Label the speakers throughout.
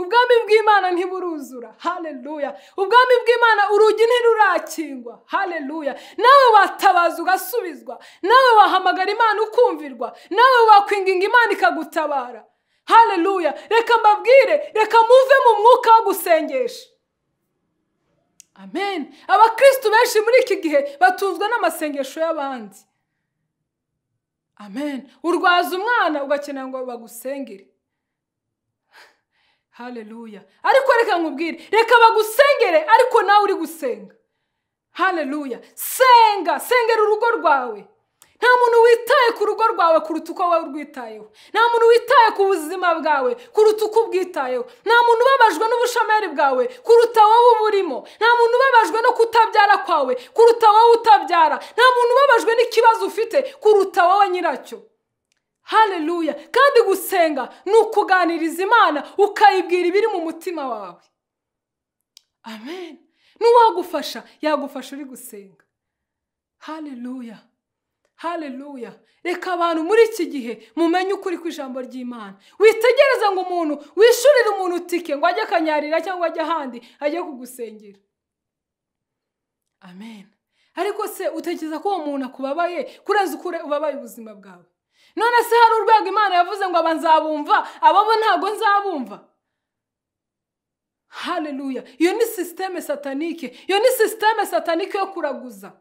Speaker 1: ubwami bw'imana ntiburuzura hareruya ubwami bw'imana urugi ntirurakingwa hareruya nawe watabaza ugasubizwa nawe wahamagara imana ukumvirwa nawe wakwinginga imana ikagutabara hareruya reka mbabwire reka muve mu mwuka wo gusengesha amen abakirisitu benshi muri iki gihe batuzwa n'amasengesho y'abandi amen urwaza umwana ugakenera ngo bagusengere hareruya ariko reka nkubwire reka bagusengere ariko nawe uri gusenga hareruya senga sengera urugo rwawe nta muntu witaye ku rugo rwawe kuruta uko wowe urwitayeho nta muntu witaye ku buzima bwawe kuruta uko ubwitayeho nta muntu ubabajwe n'ubushomeri bwawe kuruta wowe uba urimo nta muntu ubabajwe no kutabyara kwawe kuruta wowe utabyara nta muntu ubabajwe n'ikibazo ufite kuruta wowe nyiracyo hareruya kandi gusenga ni ukuganiriza imana ukayibwira ibiri mu mutima wawe amen n'uwagufasha yagufasha uri gusenga hareruya hareruya reka abantu muri iki gihe mumenye ukuri ku ijambo ry'imana witegereza ngo umuntu wishurire umuntu tike ngo ajye akanyarira cyangwa ajye ahandi ajye kugusengera amen ariko se utekereza ko uwo muntu akubabaye kurenza uko ubabaye ubuzima bwawe none se hari urwego imana yavuze ngo aba nzabumva ababo ntabwo nzabumva hareruya iyo ni sisiteme satanike iyo ni sisiteme satanike yo kuraguza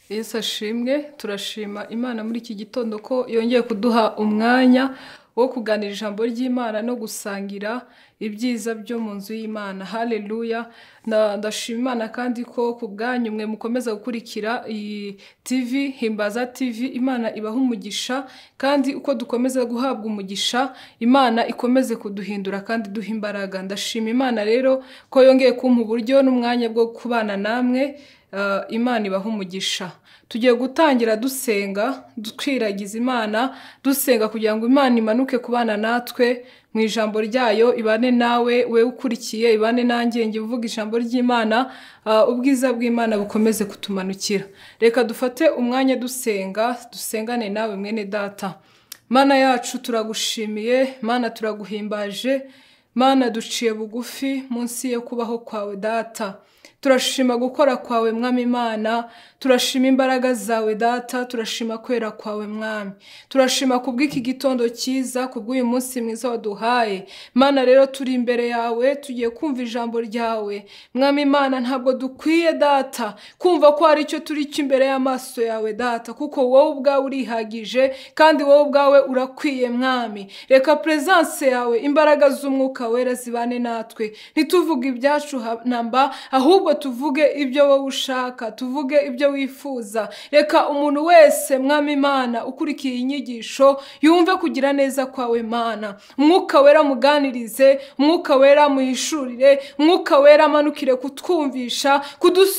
Speaker 1: yesu ashimwe turashima imana muri iki gitondo ko yongeye kuduha umwanya wo kuganira ijambo ry'imana no gusangira ibyiza byo mu nzu y'imana hareruya ndashima imana kandi ko ku bwanyu mwe mukomeza gukurikira iyi tv himbaza tv imana ibaha umugisha kandi uko dukomeza guhabwa umugisha imana ikomeze kuduhindura kandi duha imbaraga ndashima imana rero ko yongeye kumpa uburyo n'umwanya bwo kubana namwe imana ibaha umugisha tugiye gutangira dusenga twiragiza imana dusenga kugira ngo imana imanuke ku bana natwe mu ijambo ryayo ibane nawe we ukurikiye ibane nanjye njye uvuga ijambo ry'imana ubwiza bw'imana bukomeze kutumanukira reka dufate umwanya dusenga dusengane nawe mwene data mana yacu turagushimiye mana turaguhimbaje mana duciye bugufi munsi yo kubaho kwawe data turashima gukora kwawe mwami imana turashima imbaraga zawe data turashima kwera kwawe mwami turashima kubw'iki gitondo cyiza kubw'uyu munsi mwiza waduhaye mana rero turi imbere yawe tugiye kumva ijambo ryawe mwami imana ntabwo dukwiye data kumva ko hari icyo turi cyo imbere y'amaso yawe data kuko wowe ubwawe urihagije kandi wowe ubwawe urakwiye mwami reka perezanse yawe imbaraga z'umwuka wera zibane natwe ntituvuge ibyacu namba ahubwo tuvuge ibyo wowe ushaka tuvuge ibyo wifuza reka umuntu wese mwami imana ukurikiye inyigisho yumve kugira neza kwawe mana mwuka wera muganirize mwuka wera muhishurire mwuka wera amanukire kutwumvisha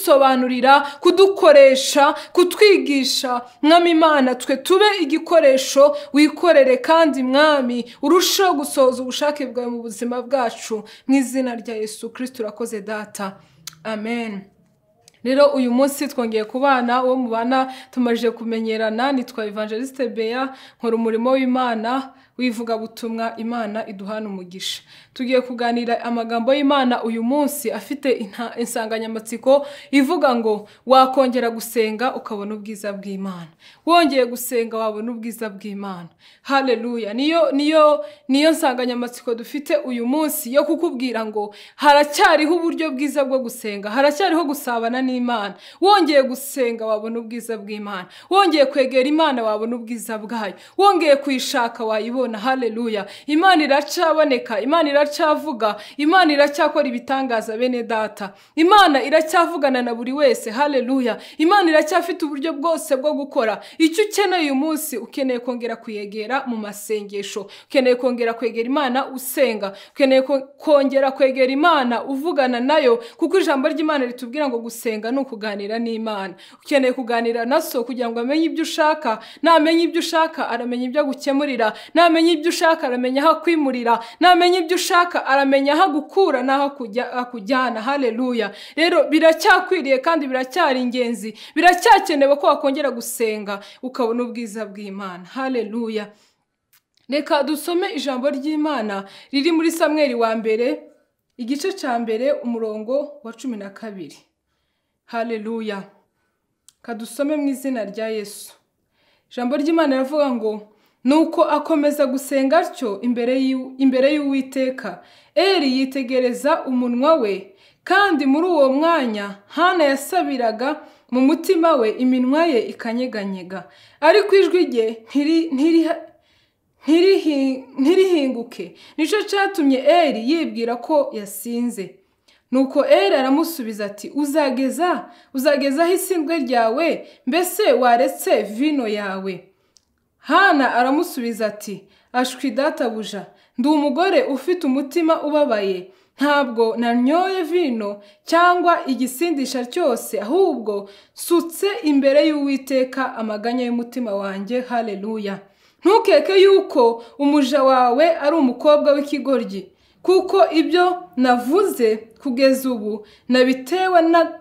Speaker 1: kudusobanurira kudukoresha kutwigisha mwami imana twe tube igikoresho wikorere kandi mwami urusheho gusohoza ubushake bwawe mu buzima bwacu mu izina rya yesu kirisiti urakoze data amen rero uyu munsi twongeye kubana uwo mubana tumaze kumenyerana nitwa evangeliste beya nkora umurimo w'imana w'ivugabutumwa imana iduhana umugisha tugiye kuganira amagambo y'imana uyu munsi afite insanganyamatsiko ivuga ngo wakongera gusenga ukabona ubwiza bw'imana wongeye gusenga wabona ubwiza bw'imana hareruya niyo niyo niyo nsanganyamatsiko dufite uyu munsi yo kukubwira ngo haracyariho uburyo bwiza bwo gusenga haracyariho gusabana n'imana wongeye gusenga wabona ubwiza bw'imana wongeye kwegera imana wabona ubwiza bwayo wongeye kuyishaka wayibona hareruya imana iracaboneka imana iracyavuga imana iracyakora ibitangaza bene data imana iracyavugana na buri wese hareruya imana iracyafite uburyo bwose bwo gukora icyo ukeneye uyu munsi ukeneye kongera kuyegera mu masengesho ukeneye kongera kwegera imana usenga ukeneye kongera kwegera imana uvugana nayo kuko ijambo ry'imana ritubwira ngo gusenga ni ukuganira n'imana ukeneye kuganira na so kugira ngo amenye ibyo ushaka namenya ibyo ushaka aramenya ibyo agukemurira namenya namenya ibyo ushaka aramenya aho akwimurira namenya ibyo ushaka aramenya aho agukura n'aho akujyana hareruya rero biracyakwiriye kandi biracyari ingenzi biracyakenewe ko wakongera gusenga ukabona ubwiza bw'imana hareruya reka dusome ijambo ry'imana riri muri samweri wa mbere igice cya mbere umurongo wa cumi na kabiri haleluya kadusome mu izina rya yesu ijambo ry'imana riravuga ngo nuko akomeza gusenga atyo imbere y'u- imbere y'uwiteka eri yitegereza umunwa we kandi muri uwo mwanya hana yasabiraga mu mutima we iminwa ye ikanyeganyega ariko ijwi rye ntiri- ntiri- ntirihi- ntirihinguke nicyo cyatumye eri yibwira ko yasinze nuko eri aramusubiza ati uzageza uzagezaho isindwe ryawe mbese waretse vino yawe hana aramusubiza ati ashwi databuja ndi umugore ufite umutima ubabaye ntabwo nanyoye vino cyangwa igisindisha cyose ahubwo nsutse imbere y'uwiteka amaganya y'umutima wanjye haleluya ntukeke yuko umuja wawe ari umukobwa w'ikigoryi kuko ibyo navuze kugeza ubu nabitewe na-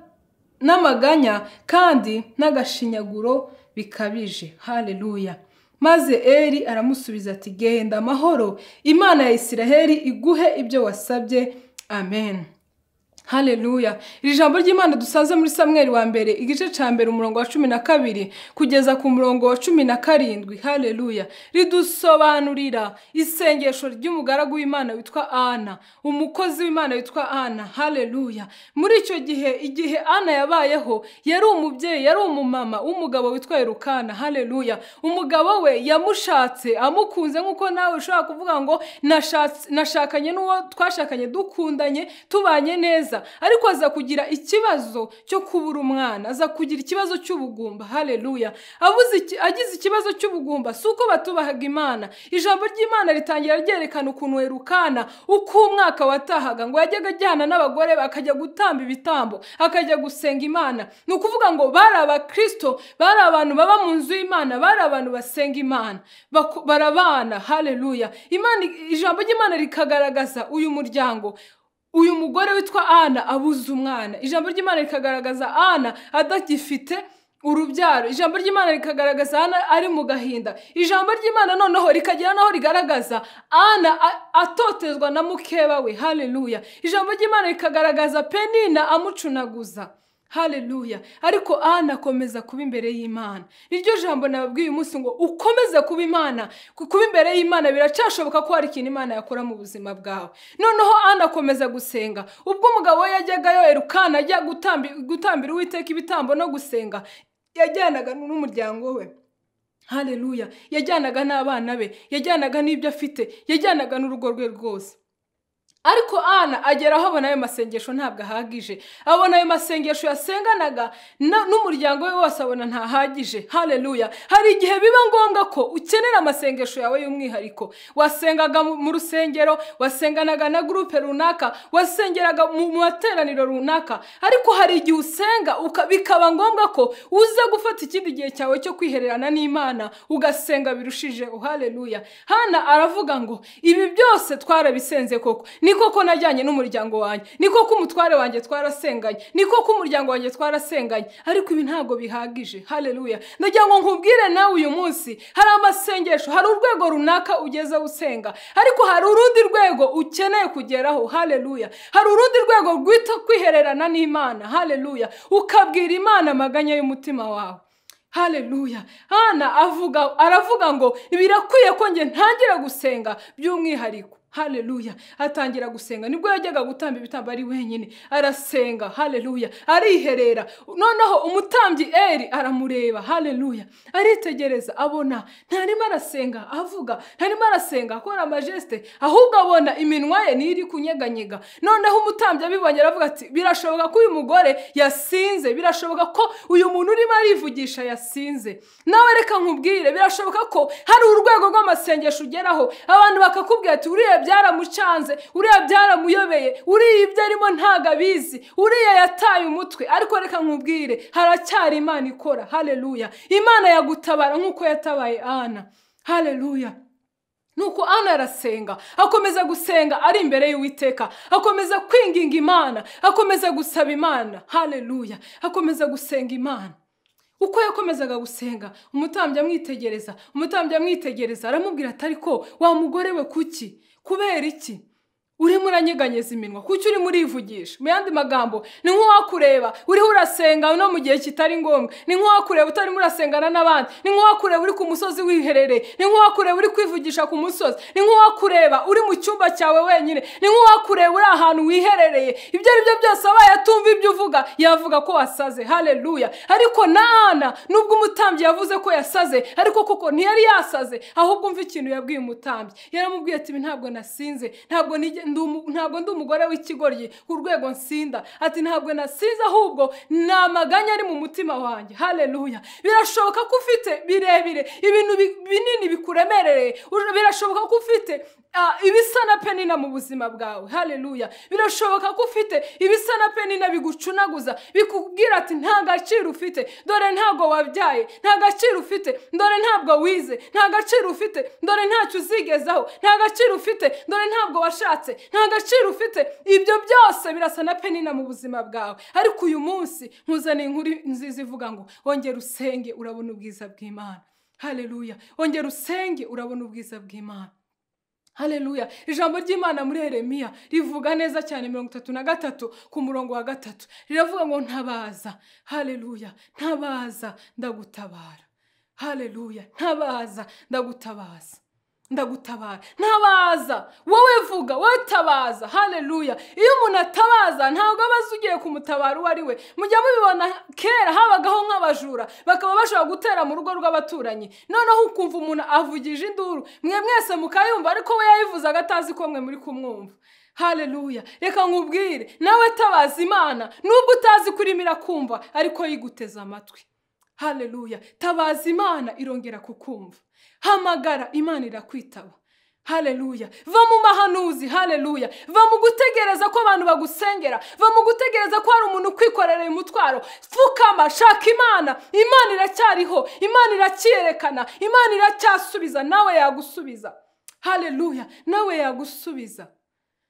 Speaker 1: n'amaganya kandi n'agashinyaguro bikabije haleluya maze eri aramusubiza ati genda amahoro imana ya isiraheli iguhe ibyo wasabye amen Haleluya. Iri jambo ry'Imana dusanze muri Samuel wa mbere igice cya mbere umurongo wa cumi na kabiri kugeza ku murongo wa cumi na karindwi. Haleluya. Ridusobanurira isengesho ry'umugaragu w'Imana witwa Ana, umukozi w'Imana witwa Ana. Haleluya. Muri icyo gihe igihe Ana yabayeho yari umubyeyi, yari umumama w'umugabo witwa Elukana. Haleluya. Umugabo we yamushatse amukunze nk'uko nawe ushobora kuvuga ngo nashatse- nashakanye n'uwo twashakanye dukundanye tubanye neza ariko aza kugira ikibazo cyo kubura umwana aza kugira ikibazo cy'ubugumba haleluya abuze iki- agize ikibazo cy'ubugumba si uko batubahaga imana ijambo ry'imana ritangira ryerekana ukuntu werukana uko umwaka watahaga ngo yajyaga ajyana n'abagore akajya gutamba ibitambo akajya gusenga imana ni ukuvuga ngo bari abakristo bari abantu baba mu nzu y'imana bari abantu basenga imana Bako- barabana haleluya imana ijambo ry'imana rikagaragaza uyu muryango uyu mugore witwa ana abuze umwana ijambo ry'imana rikagaragaza ana adagifite urubyaro ijambo ry'imana rikagaragaza ana ari mu gahinda ijambo ry'imana noneho rikagera n'aho rigaragaza ana a- atotezwa na mukeba we haleluya ijambo ry'imana rikagaragaza penina amucunaguza haleluya ariko ana akomeza kuba imbere y'imana niryo jambo nababwiye uyu munsi ngo ukomeze kuba imana Ku- kuba imbere y'imana biracyashoboka ko hari ikintu imana yakora mu buzima bwawe noneho ana akomeza gusenga ubwo umugabo we yajyagayo erukana ajya gutambi- gutambira uwiteka ibitambo no gusenga yajyanaga n'umuryango we haleluya yajyanaga n'abana be yajyanaga n'ibyo afite yajyanaga n'urugo rwe rwose ariko ana agera aho abona ayo masengesho ntabwo ahagije abona ayo masengesho yasenganaga na- n'umuryango we wose abona ntahagije haleluya hari igihe biba ngombwa ko ukenera amasengesho yawe y'umwihariko wasengaga mu mu rusengero wasenganaga na gurupe runaka wasengeraga mu mu materaniro runaka ariko hari igihe usenga uka- bikaba ngombwa ko uza gufata ikindi gihe cyawe cyo kwihererana n'imana ugasenga birushijeho haleluya hana aravuga ngo ibi byose twarabisenze koko ni koko najyanye n'umuryango wanjye ni koko umutware wanjye twarasenganye ni koko umuryango wanjye twarasenganye ariko ibi ntabwo bihagije haleluya ndagira ngo nkubwire nawe uyu munsi hari amasengesho hari urwego runaka ugeze usenga ariko hari urundi rwego ukeneye kugeraho haleluya hari urundi rwego rwita kwihererana n'imana haleluya ukabwira imana amaganya y'umutima wawe haleluya hana avuga aravuga ngo birakwiye ko njye ntangira gusenga by'umwihariko haleluya atangira gusenga nibwo yajyaga gutamba ibitambo ari wenyine arasenga haleluya ariherera noneho umutambyi eri aramureba haleluya aritegereza abona ntarimo arasenga avuga ntarimo arasenga akora amajeste ahubwo abona iminwa ye niyo iri kunyeganyega noneho umutambyi abibonye aravuga ati birashoboka ko uyu mugore yasinze birashoboka ko uyu muntu urimo arivugisha yasinze nawe reka nkubwire birashoboka ko hari urwego rw'amasengesho ugeraho abantu bakakubwira ati uriya byaramucanze uriya byaramuyobeye uriya ibyo arimo ntago abizi uriya yataye umutwe ariko reka nkubwire haracyari imana ikora haleluya imana yagutabara nk'uko yatabaye ana haleluya nuko ana arasenga akomeza gusenga ari imbere y'uwiteka akomeza kwinginga imana akomeza gusaba imana haleluya akomeza gusenga imana uko yakomezaga gusenga umutambyi amwitegereza umutambyi amwitegereza aramubwira ati ariko wa mugore we kuki kubera iki urimo uranyeganyeza iminwa kuki urimo urivugisha mu yandi magambo ni nk'uwakureba uriho urasenga no mu gihe kitari ngombwa ni nk'uwakureba utarimo urasengana n'abandi ni nk'uwakureba uri ku musozi wiherereye ni nk'uwakureba uri kwivugisha ku musozi ni nk'uwakureba uri mu cyumba cyawe wenyine ni nk'uwakureba uri ahantu wiherereye ibyo ari byo byose abaye atumva ibyo uvuga yavuga ko wasaze haleluya ariko na ana nubwo umutambyi yavuze ko yasaze ariko koko ntiyari yasaze ahubwo umva ikintu yabwiye umutambyi yaramubwiye ati ibi ntabwo nasinze ntabwo nige- ndi umu- ntabwo ndi umugore w'ikigoryi ku rwego nsinda ati ntabwo nasinze ahubwo ni amaganya ari mu mutima wanjye haleluya birashoboka ko ufite birebire ibintu bi- binini bikuremerereye Ur- birashoboka ko ufite ah, ibisa na penina mu buzima bwawe haleluya birashoboka ko ufite ibisa na penina bigucunaguza bikubwira ati nta gaciro ufite dore ntabwo wabyaye nta gaciro ufite dore ntabwo wize nta gaciro ufite dore ntacyo uzigezaho nta gaciro ufite dore ntabwo washatse nta gaciro ufite ibyo byose birasa na penina mu buzima bwawe ariko uyu munsi nkuzaniye inkuru nziza ivuga ngo wongera usenge urabona ubwiza bw'imana haleluya wongera usenge urabona ubwiza bw'imana haleluya ijambo ry'imana muri Yeremiya rivuga neza cyane mirongo itatu na gatatu ku murongo wa gatatu riravuga ngo ntabaza haleluya ntabaza ndagutabara haleluya ntabaza ndagutabaza ndagutabara ntabaza wowe vuga wowe tabaza haleluya iyo umuntu atabaza ntabwo aba azi ugiye kumutabara uwo ari we mujya mubibona kera habagaho nk'abajura bakaba bashobora gutera mu rugo rw'abaturanyi noneho ukumva umuntu avugije induru mwe mwese mukayumva ariko we yayivuzaga atazi ko mwe muri kumwumva haleluya reka nkubwire nawe tabaza imana nubwo utazi ko irimo irakumva ariko yiguteze amatwi haleluya tabaza imana irongera kukumva hamagara imana irakwitaba haleluya va mu mahanuzi haleluya va mu gutegereza ko abantu bagusengera va mu gutegereza ko hari umuntu ukwikorera umutwaro pfukama shaka imana imana iracyariho imana iracyerekana imana iracyasubiza nawe yagusubiza haleluya nawe yagusubiza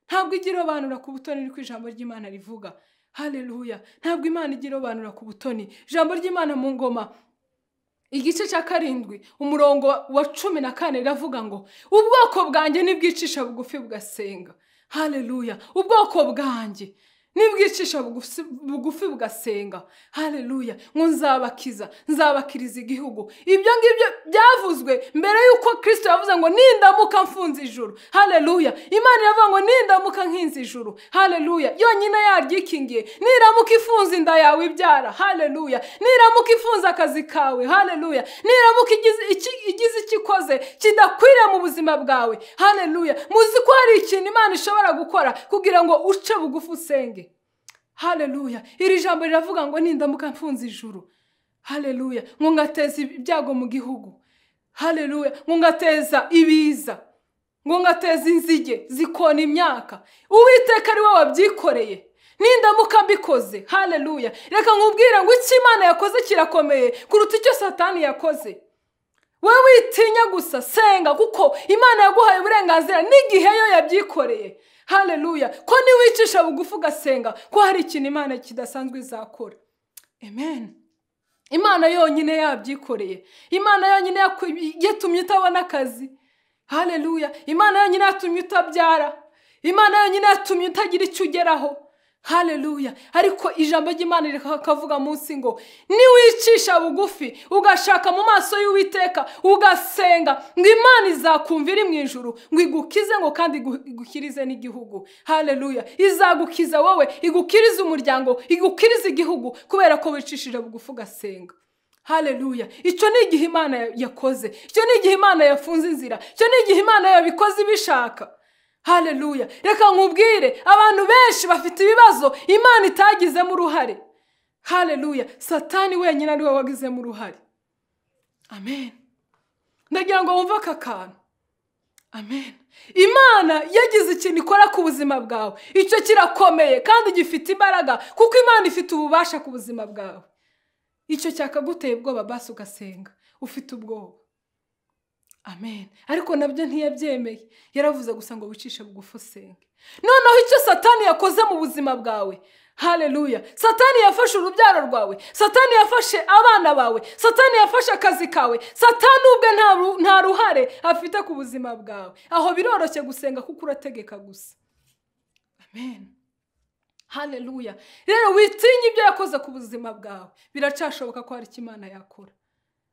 Speaker 1: ntabwo igira irobanura ku butoni niko ijambo ry'imana rivuga haleluya ntabwo imana igira irobanura ku butoni ijambo ry'imana mu ngoma igice cya karindwi umurongo wa- wa cumi na kane riravuga ngo ubwoko bwanjye nibwicisha bugufi bugasenga haleluya ubwoko bwanjye nibwicisha bugufi- bugufi bugasenga haleluya ngo nzabakiza nzabakiriza igihugu ibyo ngibyo byavuzwe mbere y'uko kirisito yavuze ngo nindamuka mfunze ijuru haleluya imana iravuga ngo nindamuka nkinze ijuru haleluya yonyine yaryikingiye niramuka ifunze inda yawe ibyara haleluya niramuka ifunze akazi kawe haleluya niramuka igize iki- igize icyo ikoze kidakwiriye mu buzima bwawe haleluya muzi ko hari ikintu imana ishobora gukora kugira ngo uce bugufi usenge haleluya iri jambo riravuga ngo nindamuka mfunze ijuru haleluya ngo ngateza ibyago mu gihugu haleluya ngo ngateza ibiza ngo ngateza inzige zikona imyaka uwiteka ari we wabyikoreye nindamuka mbikoze haleluya reka nkubwire ngo icyo imana yakoze kirakomeye kuruta icyo satani yakoze we witinya gusa senga kuko imana yaguhaye uburenganzira n'igihe yo yabyikoreye haleluya ko niwicisha bugufi ugasenga ko hari ikintu imana kidasanzwe izakora amen imana yonyine yabyikoreye imana yonyine yakwi- yatumye utabona akazi haleluya imana yonyine yatumye utabyara imana yonyine yatumye utagira icyo ugeraho haleluya ariko ijambo ry'imana rikavuga munsi ngo niwicisha bugufi ugashaka mu maso y'uwiteka ugasenga ngo imana izakumva iri mu ijuru ngo igukize ngo kandi igu- igukirize n'igihugu haleluya izagukiza wowe igukirize umuryango igukirize igihugu kubera ko wicishije bugufi ugasenga haleluya icyo ni igihe imana ya- yakoze icyo ni igihe imana yafunze inzira icyo ni igihe imana yabikoze ibishaka haleluya reka nkubwire abantu benshi bafite ibibazo imana itagizemo uruhare haleluya satani wenyine ari we wagizemo uruhare amen ndagira ngo wumve aka kantu amen imana yagize ikintu ikora ku buzima bwawe icyo kirakomeye kandi gifite imbaraga kuko imana ifite ububasha ku buzima bwawe icyo cyakaguteye ubwoba basi ugasenga ufite ubwoba amen ariko nabyo ntiyabyemeye yaravuze gusa ngo wicishe bugufi usenge noneho icyo satani yakoze mu buzima bwawe hareruya satani yafashe urubyaro rwawe satani yafashe abana bawe satani yafashe akazi kawe satani ubwe nta ruhare afite ku buzima bwawe aho biroroshye gusenga kuko urategeka gusa amen hareruya rero witinye ibyo yakoze ku buzima bwawe biracyashoboka ko hari icyo imana yakora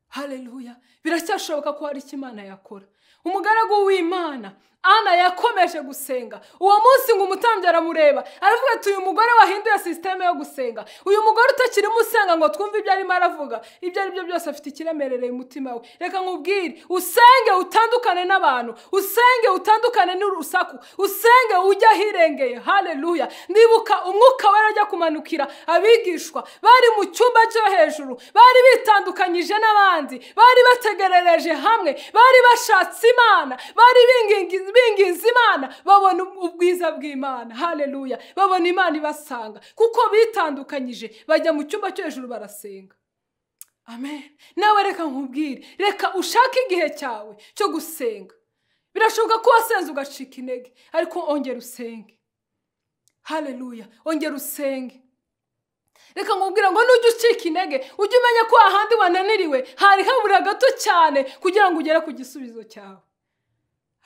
Speaker 1: hareruya biracyashoboka ko hari icyo imana yakora umugaragu w'imana ana yakomeje gusenga uwo munsi ngo umutambyi aramureba aravuga ati uyu mugore wahinduye sisiteme yo gusenga uyu mugore utakirimo usenga ngo twumve ibyo arimo aravuga ibyo ari byo byose afite ikiremerereye umutima we reka nkubwire usenge utandukane n'abantu usenge utandukane n'urusaku usenge ujye ahirengeye hareruya ndibuka umwuka we ajya kumanukira abigishwa bari mu cyumba cyo hejuru bari bitandukanyije n'abandi bari bategerereje hamwe bari bashatse imana bari bingingi binginze imana babona ubwiza bw'imana hareruya babona imana ibasanga kuko bitandukanyije bajya mu cyumba cyo hejuru barasenga amen nawe reka nkubwire reka ushake igihe cyawe cyo gusenga birashoboka ko wasenze ugacika intege ariko ongera usenge hareruya ongera usenge reka nkubwira ngo nujya ucika intege ujye umenya ko ahandi wananiriwe hari habura gato cyane kugira ngo ugere ku gisubizo cyawe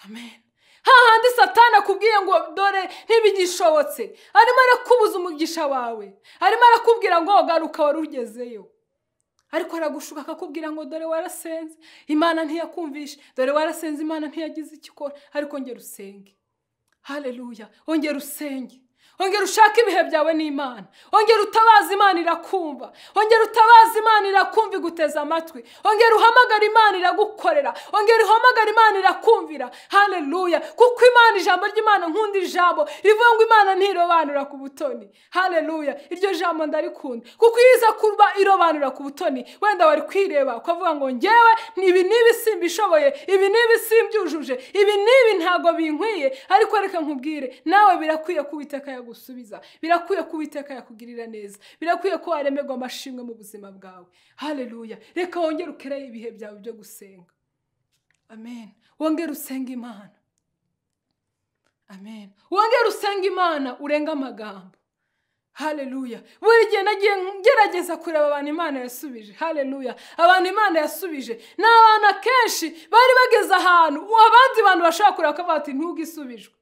Speaker 1: amen hahandi satana akubwiye ngo dore ntibigishobotse arimo arakubuza umugisha wawe arimo arakubwira ngo garuka wari ugezeyo ariko aragushuka akakubwira ngo dore warasenze imana ntiyakumvishe dore warasenze imana ntiyagize icyo ikora ariko ngera usenge hareruya ongera usenge ongera ushake ibihe byawe n'imana ongera utabaza imana irakumva ongera utabaza imana irakumva iguteza amatwi ongera uhamagara imana iragukorera ongera uhamagara imana irakumvira hareruya kuko imana ijambo ry'imana nkunda ijambo rivuga ngo imana ntirobanura ku butoni hareruya iryo jambo ndarikunda kuko iyo iza kuba irobanura ku butoni wenda wari kwireba ukavuga ngo ngewe ibi ni ibisimbishoboye ibi ni ibisimbyujuje ibi ni ibi ntabwo binkwiye ariko reka nkubwire nawe birakwiye kubiteka yaguha gusubiza birakwiye ko uwiteka yakugirira neza birakwiye ko waremerwa amashimwe mu buzima bwawe hareruya reka wongere ukereye ibihe byawe byo gusenga amen wongere usenge imana amen wongere usenge imana urenga amagambo hareruya buri gihe nagiye ngerageza kureba abantu imana yasubije hareruya abantu imana yasubije ni abantu akenshi bari bageze ahantu abandi bantu bashobora kureba ko bati ntugisubijwe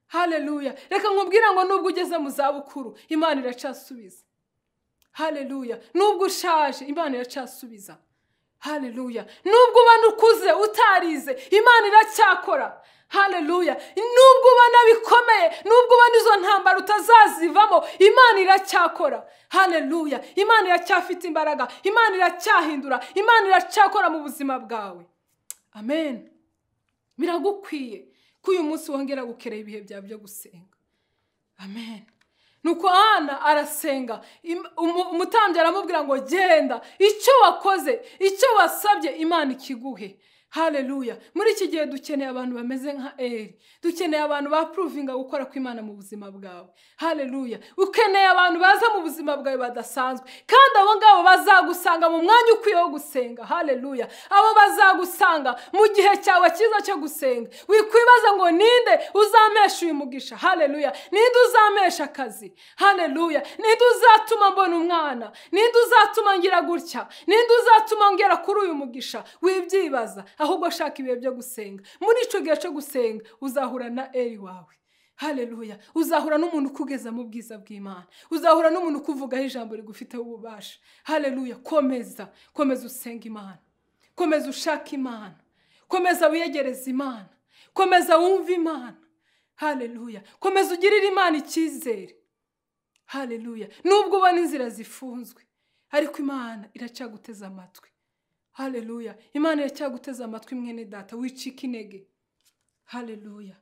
Speaker 1: hareruya reka nkubwira ngo nubwo ugeze mu zabukuru imana iracasubiza hareruya nubwo ushaje imana iracasubiza hareruya nubwo ubona ukuze utarize imana iracyakora hareruya nubwo ubona bikomeye nubwo ubona izo ntambara utazazivamo imana iracyakora hareruya imana iracyafite imbaraga imana iracyahindura imana iracyakora mu buzima bwawe amen biragukwiye ko uyu munsi wongera gukerera ibihe byawe byo gusenga amen nuko hana arasenga umutambyi aramubwira ngo genda icyo wakoze icyo wasabye imana ikiguhe hareruya muri iki gihe dukeneye abantu bameze nka eri dukeneye abantu bapuruvinga gukora kw'imana mu buzima bwawe hareruya ukeneye abantu baza mu buzima bwawe badasanzwe kandi abo ngabo bazagusanga mu mwanya ukwiye wo gusenga hareruya abo bazagusanga mu gihe cyawe cyiza cyo gusenga wikwibaza ngo ninde uzampesha uyu mugisha hareruya ninde uzampesha akazi hareruya ninde uzatuma mbona umwana ninde uzatuma ngira gutya ninde uzatuma ngera kuri uyu mugisha wibyibaza ahubwo ashaka ibihe byo gusenga muri icyo gihe cyo gusenga uzahura na eri wawe hareruya uzahura n'umuntu ukugeza mu bwiza bw'imana uzahura n'umuntu ukuvugaho ijambo rigufiteho ububasha hareruya komeza komeza usenga imana komeza ushaka imana komeza wiyegereza imana komeza wumve imana hareruya komeza ugirire imana icyizere hareruya nubwo ubona inzira zifunzwe ariko imana iracyaguteze amatwi hareruya imana iracyaguteze amatwi mwene data wicika intege hareruya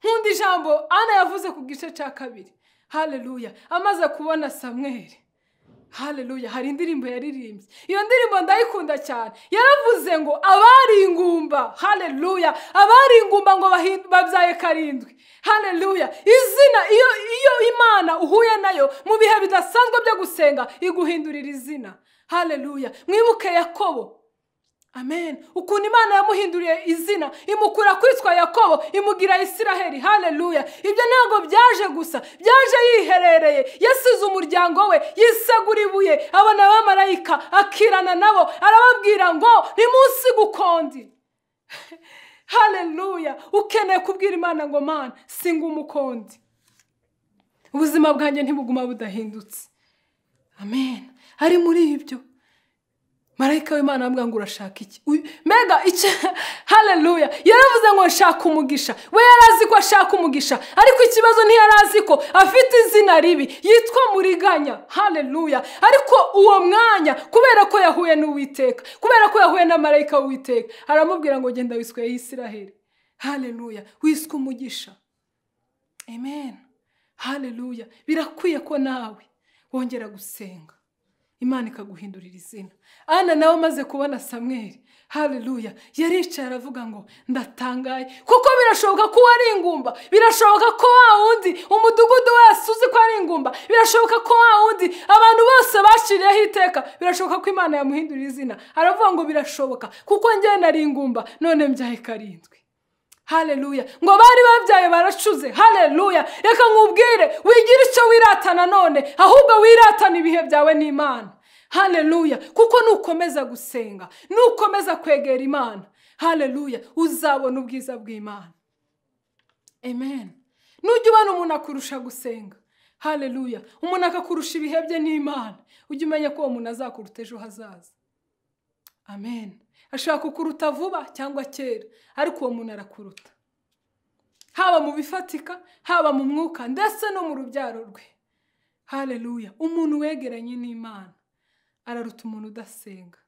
Speaker 1: nkunda ijambo ana yavuze ku gice cya kabiri hareruya amaze kubona samweri hareruya hari indirimbo yaririmbye iyo ndirimbo ndayikunda cyane yaravuze ngo abari ingumba hareruya abari ingumba ngo babyaye karindwi hareruya izina iyo iyo imana uhuye nayo mu bihe bidasanzwe byo gusenga iguhindurira izina hareruya mwibuke yakobo amen ukuntu imana yamuhinduriye izina imukura kwitwa yakobo imugira isiraheli haleluya ibyo ntabwo byaje gusa byaje yiherereye yasize umuryango we yisegura ibuye abona abamarayika akirana nabo arababwira ngo nimunsiga ukundi haleluya ukeneye kubwira imana ngo mana singa umukondi ubuzima bwanjye ntibuguma budahindutse amen ari muri ibyo marayika w'imana avuga ngo urashaka iki mbega icyo haleluya yaravuze ngo nshaka umugisha we yari azi ko ashaka umugisha ariko ikibazo ntiyari azi ko afite izina ribi yitwa muriganya haleluya ariko uwo mwanya kubera ko yahuye n'uwiteka kubera ko yahuye na marayika w'uwiteka aramubwira ngo genda wiswe y'isiraheli haleluya wiswe umugisha amen haleluya birakwiye ko nawe wongera gusenga imana ikaguhindurira izina ana nawe amaze kubona samweri haleluya yaricaye aravuga ngo ndatangaye kuko birashoboka ko uwo ari ingumba birashoboka ko wa wundi umudugudu wese uzi ko ari ingumba birashoboka ko wa wundi abantu bose baciriyeho iteka birashoboka ko imana yamuhindurira izina aravuga ngo birashoboka kuko njyewe nari ingumba none mbyaye karindwi haleluya ngo bari babyaye baracuze haleluya reka nkubwire wigire icyo wiratana none ahubwo wiratana ibihe byawe n'imana haleluya kuko nukomeza gusenga nukomeza kwegera imana haleluya uzabona ubwiza bw'imana amen nujya ubona umuntu akurusha gusenga haleluya umuntu akakurusha ibihe bye n'imana ujye umenya ko uwo muntu azakuruta ejo hazaza amen ashobora kukuruta vuba cyangwa kera ariko uwo muntu arakuruta haba mu bifatika haba mu mwuka ndetse no mu rubyaro rwe haleluya umuntu wegeranye n'imana araruta umuntu udasenga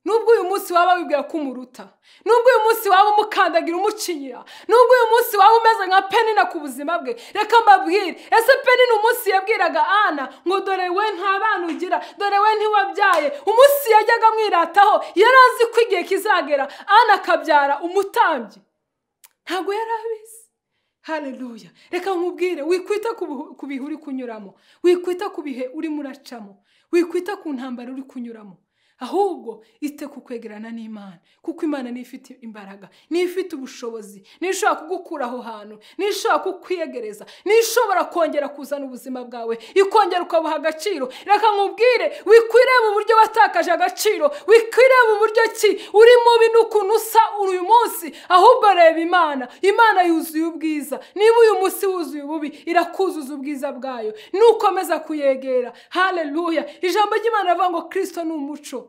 Speaker 1: nubwo uyu munsi waba wibwira ko umuruta nubwo uyu munsi waba umukandagira umucinyira nubwo uyu munsi waba umeze nka penina ku buzima bwe reka mbabwire ese penina umunsi yabwiraga ana ngo dore we nta bana ugira dore we ntiwabyaye umunsi yajyaga amwirataho yari azi ko igihe kizagera ana akabyara umutambyi ntabwo yari abizi hareruya reka nkubwire wikwita ku bihe uri kunyuramo wikwita ku bihe urimo uracamo wikwita ku ntambaro uri kunyuramo ahubwo ite ku kwegerana n'imana kuko imana niyo ifite imbaraga niyo ifite ubushobozi niyo ishobora kugukura aho hantu niyo ishobora kukwiyegereza niyo ishobora kongera kuzana ubuzima bwawe ikongera ukabuha agaciro reka nkubwire wikwireba uburyo watakaje agaciro wikwireba uburyo ki uri mubi n'ukuntu usa uyu munsi ahubwo reba imana imana yuzuye ubwiza niba uyu munsi wuzuye ububi irakuzuza ubwiza bwayo nukomeza kuyegera haleluya ijambo ry'imana rivuga ngo kirisito ni umuco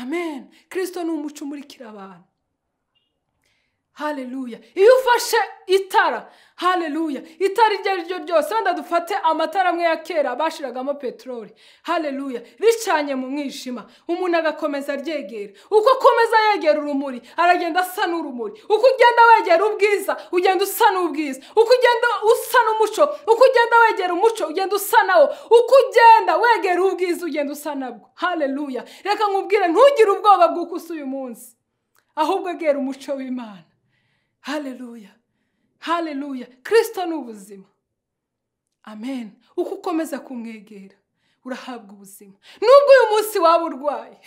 Speaker 1: amen kirisito ni umuco umurikira abantu haleluya iyo ufashe itara haleluya itara iryo ari ryo ryose wenda dufate amatara amwe ya kera bashiragamo peteroli haleluya ricanye mu mwijima umuntu agakomeza aryegera uko akomeza yegera urumuri aragenda asa n'urumuri uko ugenda wegera ubwiza ugenda usa n'ubwiza uko ugenda usa n'umuco uko ugenda wegera umuco ugenda usa nawo uko ugenda wegera ubwiza ugenda usa nabwo haleluya reka nkubwire ntugire ubwoba bw'uko usa uyu munsi ahubwo egera umuco w'imana haleluya haleluya kirisito ni ubuzima amen uko ukomeza kumwegera urahabwa ubuzima nubwo uyu munsi waba urwaye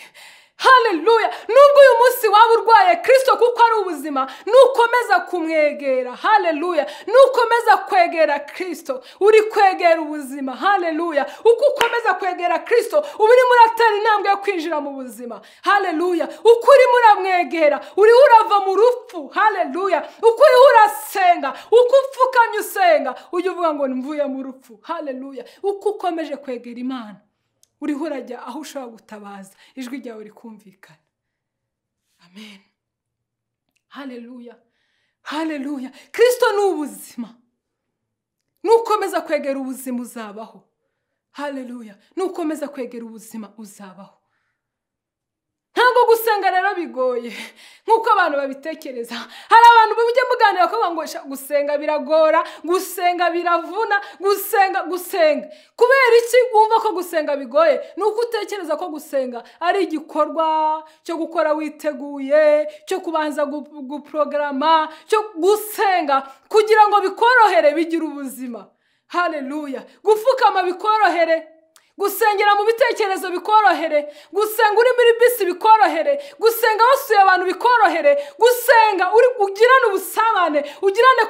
Speaker 1: haleluya nubwo uyu munsi waba urwaye kirisito kuko ari ubuzima nukomeza kumwegera haleluya nukomeza kwegera kirisito uri kwegera ubuzima haleluya uko ukomeza kwegera kirisito uba urimo uratera intambwe yo kwinjira mu buzima haleluya uko urimo uramwegera uriho urava mu rupfu haleluya uko uriho urasenga uko upfukamye usenga ujya uvuga ngo mvuye mu rupfu haleluya uko ukomeje kwegera imana uriho urajya aho ushobora gutabaza ijwi ryawe rikumvikana amen haleluya haleluya kirisito ni ubuzima nukomeza kwegera ubuzima uzabaho haleluya nukomeza kwegera ubuzima uzabaho ntabwo gusenga rero bigoye nk'uko abantu babitekereza hari abantu mujya muganira ko ngo gusenga biragora gusenga biravuna gusenga gusenga kubera iki wumva ko gusenga bigoye ni uko utekereza ko gusenga ari igikorwa cyo gukora witeguye cyo kubanza guporogaramu cyo gusenga kugira ngo bikorohere bigire ubuzima haleluya gupfukama bikorohere gusengera mu bitekerezo bikorohere gusenga uri muri bisi bikorohere gusenga wasuye abantu bikorohere gusenga uri ugirane ubusabane ugirane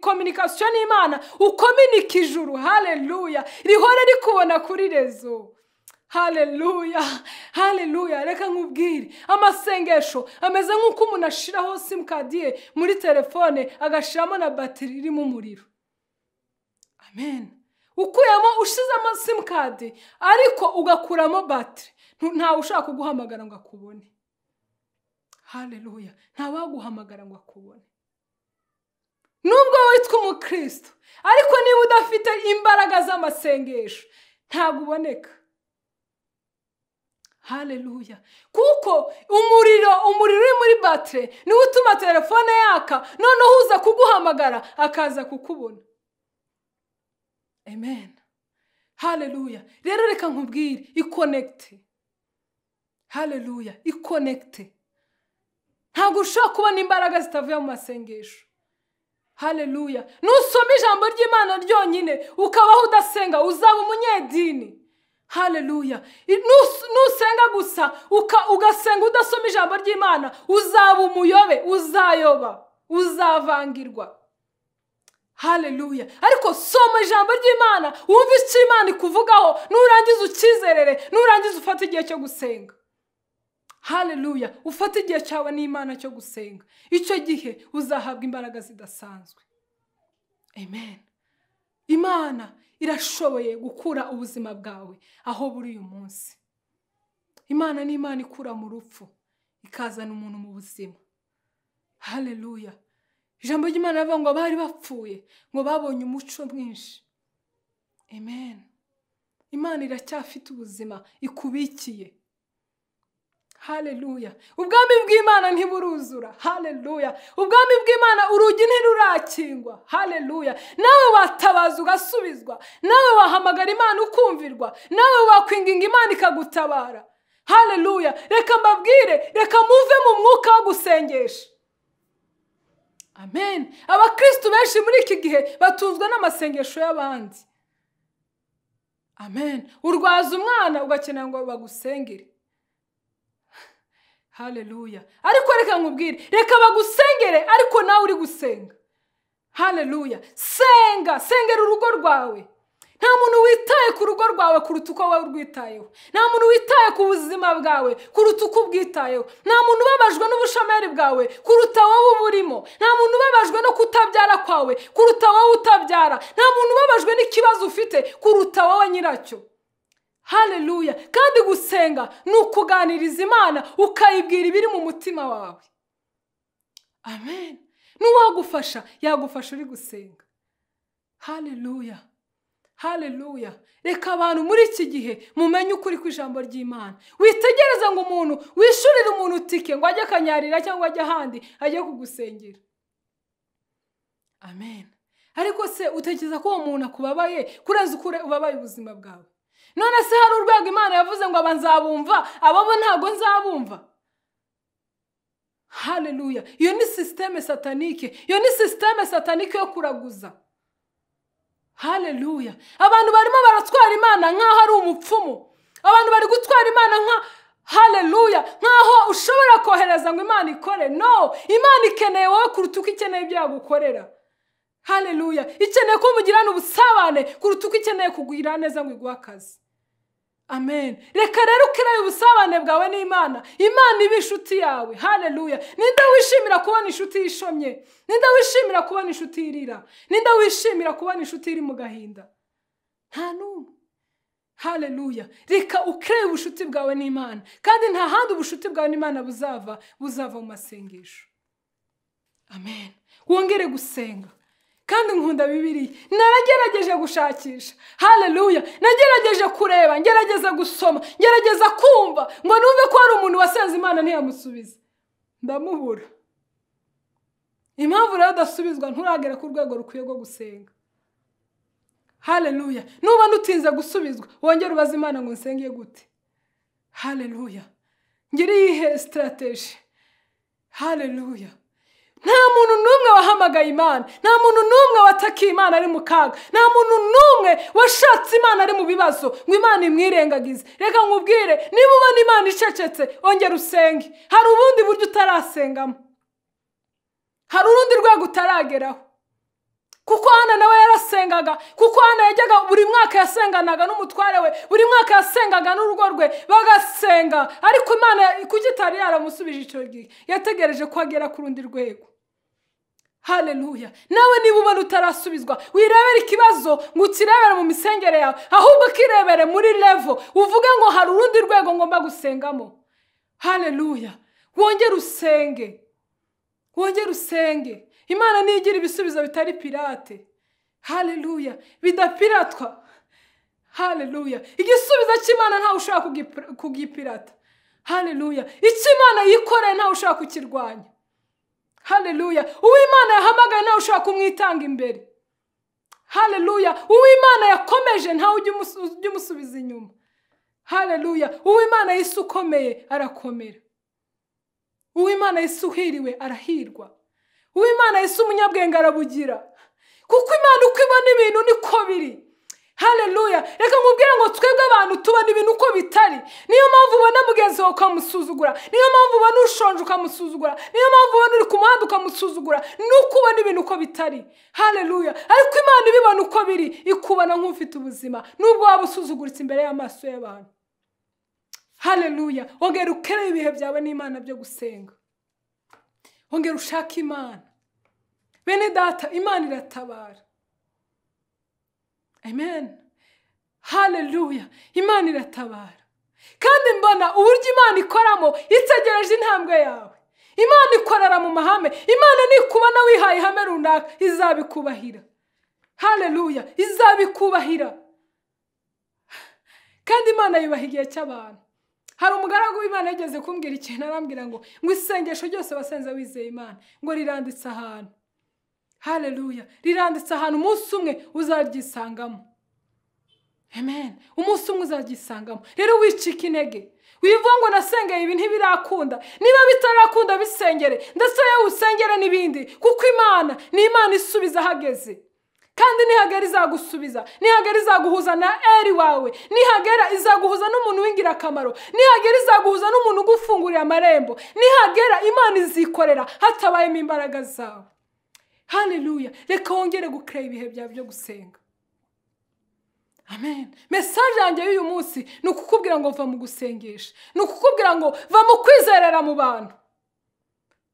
Speaker 1: kominikasiyo n'imana ukominike ijuru hareruya rihore rikubona kuri rezo hareruya hareruya reka nkubwire amasengesho ameze nk'uko umuntu ashyiraho simukadi ye muri telefone agashyiramo na batiri irimo umuriro amen ukuyemo ushyizemo simukadi ariko ugakuramo batiri ntawe ushaka kuguhamagara ngo akubone hareruya ntawaguhamagara ngo akubone nubwo witwa umukristo ariko niba udafite imbaraga z'amasengesho ntabwo uboneka hareruya kuko umuriro umuriro uri muri batire niwe utuma telefone yaka noneho uza kuguhamagara akaza kukubona amen hareruya rero reka nkubwire ikonegite hareruya ikonegite ntabwo ushobora kubona imbaraga zitavuye mu masengesho hareruya nusoma ijambo ry'imana ryonyine ukabaho udasenga uzaba umunyedini hareruya nusenga gusa ugasenga udasoma ijambo ry'imana uzaba umuyobe uzayoba uzavangirwa hareruya ariko soma ijambo ry'imana wumve icyo imana ikuvugaho nurangiza ukizerere nurangiza ufate igihe cyo gusenga hareruya ufate igihe cyawe n'imana cyo gusenga icyo gihe uzahabwa imbaraga zidasanzwe amen imana irashoboye gukura ubuzima bwawe aho buri uyu munsi imana ni imana ikura mu rupfu ikazana umuntu mu buzima hareruya ijambo ry'imana rivuga ngo bari bapfuye ngo babonye umuco mwinshi amen imana iracyafite ubuzima ikubikiye hareruya ubwami bw'imana ntiburuzura hareruya ubwami bw'imana urugi ntirurakingwa hareruya nawe watabaza ugasubizwa nawe wahamagara imana ukumvirwa nawe wakwinginga imana ikagutabara hareruya reka mbabwire reka muve mu mwuka wo gusengesha amen abakirisitu benshi muri iki gihe batunzwe n'amasengesho y'abandi amen urwaza umwana ugakenera ngo bagusengere hareruya ariko reka nkubwire reka bagusengere ariko nawe uri gusenga hareruya senga sengera urugo rwawe nta muntu witaye ku rugo rwawe kuruta uko wowe urwitayeho nta muntu witaye ku buzima bwawe kuruta uko ubwitayeho nta muntu ubabajwe n'ubushomeri bwawe kuruta wowe uburimo nta muntu ubabajwe no kutabyara kwawe kuruta wowe utabyara nta muntu ubabajwe n'ikibazo ufite kuruta wowe nyiracyo hareruya kandi gusenga ni ukuganiriza imana ukayibwira ibiri mu mutima wawe amen n'uwagufasha yagufasha uri gusenga hareruya hareruya reka abantu muri iki gihe mumenye ukuri kw'ijambo ry'imana witegereza ngo umuntu wishurire umuntu itike ngo ajye akanyarira cyangwa ajye ahandi ajye kugusengera amen ariko se utekereza ko uwo muntu akubabaye kurenza uko ubabaye ubuzima bwawe none se hari urwego imana yavuze ngo aba nzabumva ababo ntabwo nzabumva hareruya iyo ni sisiteme satanike iyo ni sisiteme satanike yo kuraguza hareruya abantu barimo baratwara imana nk'aho ari umupfumu abantu bari gutwara imana nka hareruya nk'aho ushobora kohereza ngo imana ikore no imana ikeneye wowe kuruta uko ikeneye ibyo yagukorera hareruya ikeneye ko mugirana ubusabane kuruta uko ikeneye kugira neza ngo iguhe akazi amen reka rero ukireye ubusabane bwawe n'imana imana iba inshuti yawe hareruya ninde wishimira kubona inshuti yishomye ninde wishimira kubona inshuti irira ninde wishimira kubona inshuti iri mu gahinda nta n'umwe hareruya reka ukireye ubushuti bwawe n'imana kandi nta handi ubushuti bwawe n'imana buzava buzava mu masengesho amen wongere gusenga kandi nkunda bibiri naragerageje gushakisha hareruya nagerageje kureba ngerageza gusoma ngerageza kumva ngo numve ko hari umuntu wasenze imana ntiyamusubize ndamubura impamvu rero udasubizwa nturagere ku rwego rukwiye rwo gusenga hareruya nuba nutinze gusubizwa wongere ubaze imana ngo nsenge gute hareruya ngire iyihe sitarateji hareruya nta muntu n'umwe wahamagaye imana nta muntu n'umwe watakiye imana ari mu kaga nta muntu n'umwe washatse imana ari mu bibazo ngo imana imwirengagize reka nkubwire niba ubona imana icecetse ongera usenge hari ubundi buryo utarasengamo hari urundi rwego utarageraho kuko hano nawe yarasengaga kuko hano yajyaga buri mwaka yasenganaga n'umutware we buri mwaka yasengaga n'urugo rwe bagasenga ariko imana kuko itari yaramusubije icyo gihe yategereje ko agera ku rundi rwego hareruya nawe niba ubona utarasubizwa wirebere ikibazo ngo ukirebere mu misengere yawe ahubwo ukirebere muri revo uvuge ngo hari urundi rwego ngomba gusengamo hareruya wongere usenge wongere usenge imana niyo igira ibisubizo bitari pirate hareruya bidapiratwa hareruya igisubizo cy'imana ntawe ushobora kugipirata hareruya icyo imana yikoreye ntawe ushobora kukirwanya hareruya uwo imana yahamagaye ntawe ushobora kumwitanga imbere hareruya uwo imana yakomeje ntawe ujya umusubiza inyuma hareruya uwo imana yise ukomeye arakomera uwo imana yise uhiriwe arahirwa uwimana yise umunyabwenge arabugira kuko imana uko ibona ibintu niko biri hareruya reka nkubwire ngo twebwe abantu tubona ibintu uko bitari niyo mpamvu ubona mugenzi wawe ukamusuzugura niyo mpamvu ubona ushonje ukamusuzugura niyo mpamvu ubona uri ku muhanda ukamusuzugura ni uko ubona ibintu uko bitari hareruya ariko imana ibibona uko biri ikubona nk'ufite ubuzima nubwo waba usuzuguritse imbere y'amaso y'abantu hareruya wongera ukereye ibihe byawe n'imana byo gusenga ongera ushake imana bene data imana iratabara amen hareruya imana iratabara kandi mbona uburyo imana ikoramo itegereje intambwe yawe imana ikorera mu mahame imana nikubona wihaye ihame runaka izabikubahira hareruya izabikubahira kandi imana yubaha igihe cy'abantu hari umugaragu w'imana yageze kumbwira ikintu arambwira ngo ngo isengesho ryose wasenze wizeye imana ngo riranditse ahantu hareruya riranditse ahantu umunsi umwe uzaryisangamo amen umunsi umwe uzaryisangamo rero wicika intege wivuga ngo nasengeye ibi ntibirakunda niba bitarakunda bisengere ndetse yewe usengere n'ibindi kuko imana ni imana isubiza ahageze kandi nihagera izagusubiza nihagera izaguhuza na eri wawe nihagera izaguhuza n'umuntu w'ingirakamaro nihagera izaguhuza n'umuntu ugufungurira amarembo nihagera imana izikorera hatabayemo imbaraga zawe hareruya reka wongere gukerera ibihe byawe byo gusenga amen mesaje yanjye y'uyu munsi ni ukukubwira ngo va mu gusengesha ni ukukubwira ngo va mu kwizerera mu bantu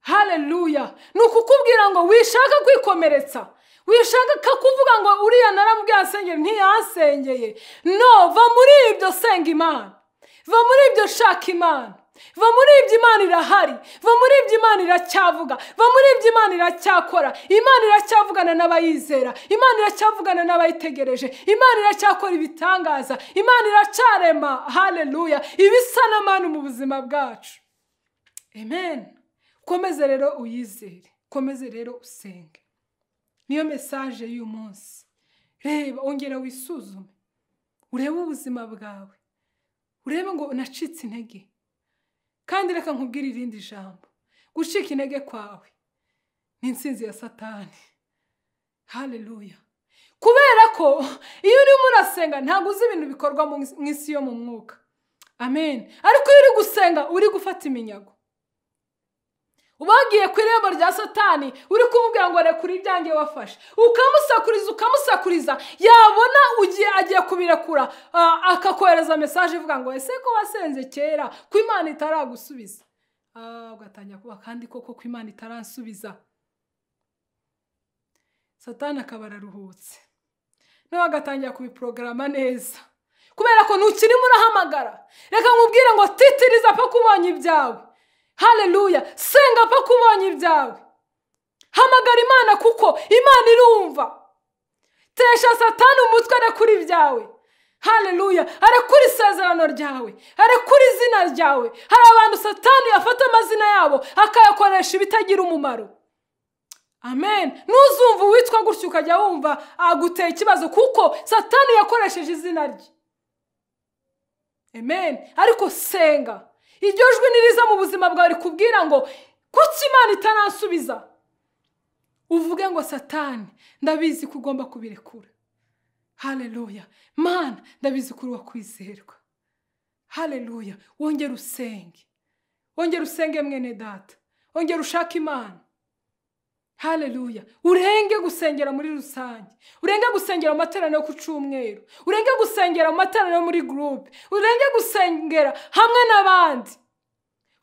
Speaker 1: hareruya ni ukukubwira ngo wishaka kwikomeretsa wishaka kakuvuga ngo uriya narambwiye asengere ntiyasengeye no va muri ibyo senga imana va muri ibyo shaka imana va muri ibyo imana irahari va muri ibyo imana iracyavuga va muri ibyo imana iracyakora imana iracyavugana n'abayizera imana iracyavugana n'abayitegereje imana iracyakora ibitangaza imana iracyarema hareruya ibisa n'amani mu buzima bwacu amen komeze rero uyizere komeze rero usenge niyo mesaje y'uyu munsi reba ongera wisuzume urebe ubuzima bwawe urebe ngo unacitse intege kandi reka nkubwire irindi jambo gucika intege kwawe ni insinzi ya satani hareruya kubera ko iyo urimo urasenga ntabwo uzi ibintu bikorwa mu isi yo mu mwuka amen ariko iyo uri gusenga uri gufata iminyago ubagiye ku irembo rya satani uri kumubwira ngo rekure ibyange wafashe ukamusakuriza ukamusakuriza yabona ugiye agiye kubirekura akakohereza mesaje ivuga ngo ese ko wasenze kera ko imana itaragusubiza ugatangira kuba kandi koko ko imana itaransubiza satani akaba araruhutse nawe agatangira kubiporogaramu neza kubera ko ntukirimo urahamagara reka nkubwire ngo titiriza paka ubonye ibyawe hareruya senga apfa kubonye ibyawe hamagara imana kuko imana irumva tesha satani umutwe arekura ibyawe hareruya arekura isezerano ryawe arekura izina ryawe hari abantu satani yafata amazina yabo akayakoresha ibitagira umumaro amen ntuzumva uwitwa gutyo ukajya wumva aguteye ikibazo kuko satani yakoresheje izina rye amen ariko senga iryo jwi niriza mu buzima bwawe rikubwira ngo kuki imana itanasubiza uvuge ngo satani ndabizi ko ugomba kubirekura hareruya mana ndabizi ko uri uwo kwizerwa hareruya wongere usenge wongere usenge mwene data wongere ushake imana hareruya urenge gusengera muri rusange urenge gusengera mu materaniro ku cyumweru urenge gusengera mu materaniro muri gurupe urenge gusengera hamwe n'abandi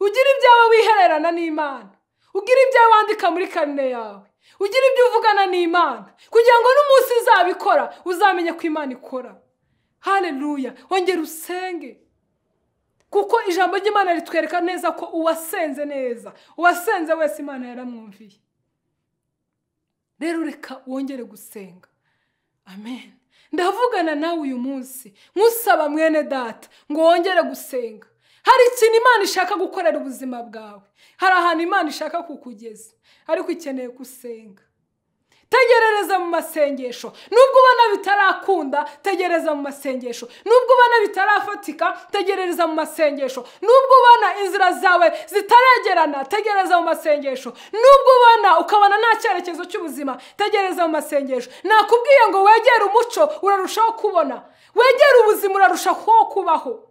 Speaker 1: ugira ibyawe wihererana n'imana ugira ibyawe wandika muri karine yawe ugira ibyo uvugana n'imana kugira ngo n'umunsi izabikora uzamenye ko imana ikora hareruya wongera usenge kuko ijambo ry'imana ritwereka neza ko uwasenze neza uwasenze wese imana yaramwumviye rero reka wongere gusenga amen ndavugana nawe uyu munsi nkusaba mwene data ngo wongere gusenga hari ikintu imana ishaka gukorera ubuzima bwawe hari ahantu imana ishaka kukugeza ariko ikeneye gusenga tegerereza mu masengesho nubwo ubona bitarakunda tegereza mu masengesho nubwo ubona bitarafatika tegereza mu masengesho nubwo ubona inzira zawe zitaragerana tegereza mu masengesho nubwo ubona ukabona nta cyerekezo cy'ubuzima tegereza mu masengesho nakubwiye ngo wegere umuco urarushaho kubona wegere ubuzima urarushaho kubaho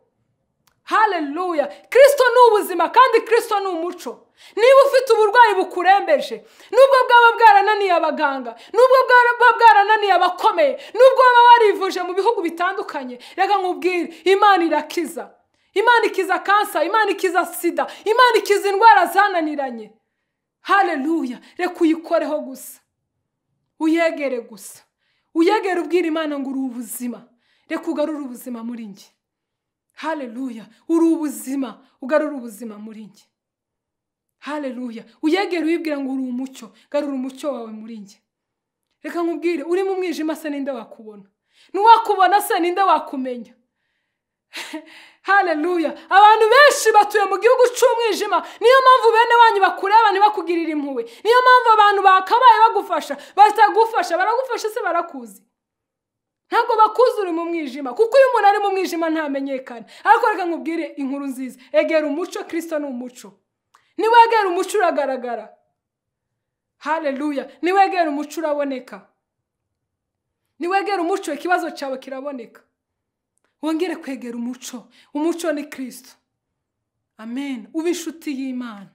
Speaker 1: hareruya kirisito ni ubuzima kandi kirisito ni umuco niba ufite uburwayi bukurembeje nubwo bwaba bwarananiye abaganga nubwo bwaba bwarananiye abakomeye nubwo waba warivuje mu bihugu bitandukanye reka nkubwire imana irakiza imana ikiza kansa imana ikiza sida imana ikiza indwara zananiranye hareruya reka uyikoreho gusa uyegere gusa uyegere ubwira imana ngo uri ubuzima reka ugarure ubuzima muri njye hareruya uri ubuzima ugarure ubuzima muri njye hareruya uyegere uyibwira ngo uri umucyo garura umucyo wawe muri njye reka nkubwire uri mu mwijima se ninde wakubona n'uwakubona se ninde wakumenya hareruya abantu benshi batuye mu gihugu cy'umwijima niyo mpamvu bene wanyu bakureba ntibakugirire impuhwe niyo mpamvu abantu bakabaye bagufasha batagufasha baragufasha se barakuzi ntabwo bakuzi uri mu mwijima kuko iyo umuntu ari mu mwijima ntamenyekana ariko reka nkubwire inkuru nziza egera umuco kirisito ni umuco niwegera umuco uragaragara hareruya niwegera umuco uraboneka niwegera umuco ikibazo cyawe kiraboneka wongere kwegera umuco umuco ni kirisito amen uba inshuti y'imana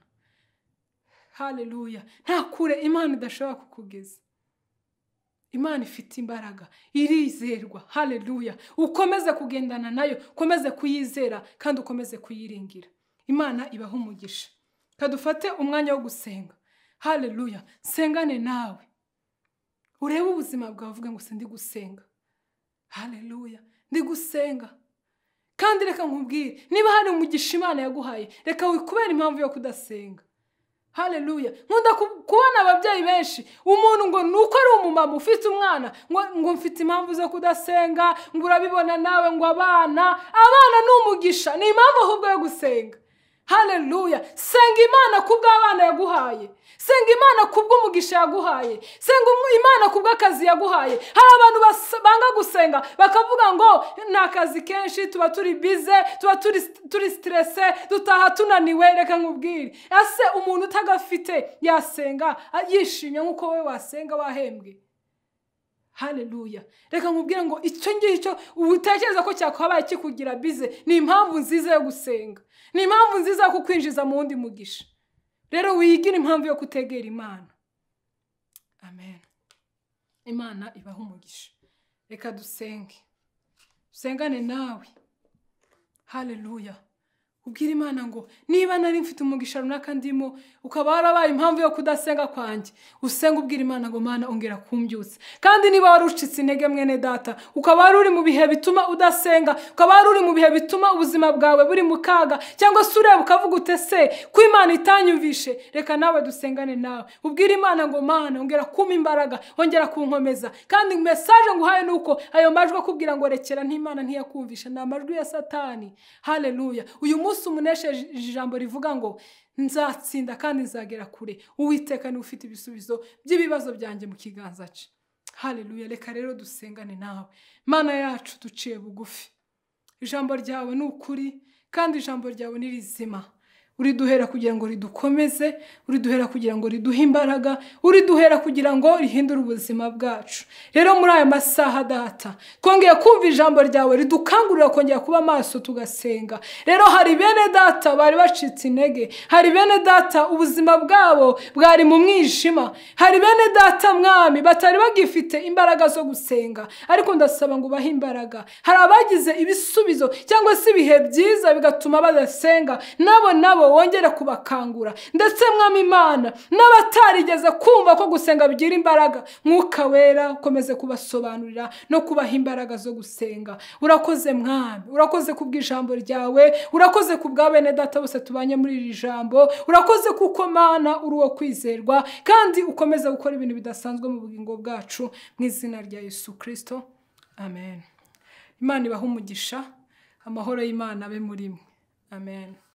Speaker 1: hareruya nta kure imana idashobora kukugeza imana ifite imbaraga irizerwa hareruya ukomeze kugendana nayo ukomeze kuyizera kandi ukomeze kuyiringira imana ibaho umugisha kadufate umwanya wo gusenga hareruya sengane nawe urebe ubuzima bwawe uvuga ngo ndi gusenga hareruya ndi gusenga kandi reka nkubwire niba hari umugisha imana yaguhaye reka kubera impamvu yo kudasenga hareruya nkunda kubona ababyeyi benshi umuntu ngo ni uko ari umumama ufite umwana ngo mfite impamvu zo kudasenga ngo urabibona nawe ngo abana abana ni umugisha ni impamvu ahubwo yo gusenga hareruya senga imana ku bw'abana yaguhaye senga imana ku bw'umugisha yaguhaye senga imana ku bw'akazi yaguhaye hari abantu banga gusenga bakavuga ngo ni akazi kenshi tuba turi bize tuba turi siterese dutaha tunaniwe reka nkubwire ese umuntu utagafite yasenga yishimye nk'uko wowe wasenga wahembwe hareruya reka nkubwire ngo icyo ngicyo utekereza ko cyakabaye kikugira bize ni impamvu nziza yo gusenga ni impamvu nziza yo kukwinjiza mu wundi mugisha rero wigire impamvu yo kutegera imana amen imana ibaho umugisha reka dusenge dusengane nawe hareruya ubwira imana ngo niba nari mfite umugisha runaka ndimo ukaba warabaye impamvu yo kudasenga kwanjye usenga ubwira imana ngo mana ongera kumbyutse kandi niba wari ucitse intege mwene data ukaba wari uri mu bihe bituma udasenga ukaba wari uri mu bihe bituma ubuzima bwawe buri mu kaga cyangwa se ureba ukavuga ute se ko imana itanyumvishe reka nawe dusengane nawe ubwira imana ngo mana ongera kumpa imbaraga ongera kunkomeza kandi mesaje nguhaye ni uko ayo majwi akubwira ngo rekera n'imana ntiyakumvisha ni amajwi ya satani hareruya uyu munsi umuneshije ijambo rivuga ngo nzatsinda kandi nzagera kure uwiteka niwe ufite ibisubizo by'ibibazo byanjye mu kiganza cye hareruya reka rero dusengane nawe mana yacu duciye bugufi ijambo ryawe ni ukuri kandi ijambo ryawe ni rizima uriduhera kugira ngo ridukomeze uriduhera kugira ngo riduhe imbaraga uriduhera kugira ngo rihindure ubuzima bwacu rero muri aya masaha data twongeye kumva ijambo ryawe ridukangurira kongera kuba amaso tugasenga rero hari bene data bari bacitse intege hari bene data ubuzima bwabo bwari mu mwijima hari bene data mwami batari bagifite imbaraga zo gusenga ariko ndasaba ngo ubahe imbaraga hari abagize ibisubizo cyangwa se ibihe byiza bigatuma badasenga nabo nabo wongere kubakangura ndetse mwami imana n'abatarigeze kumva ko gusenga bigira imbaraga mwuka wera ukomeze kubasobanurira no kubaha imbaraga zo gusenga urakoze mwami urakoze kubw'ijambo ryawe urakoze kubwa bene data bose tubanye muri iri jambo urakoze kuko mana uri uwo kwizerwa kandi ukomeza gukora ibintu bidasanzwe mu bugingo bwacu mu izina rya yesu kirisito amen imana ibahe umugisha amahoro y'imana abe muri mwe amen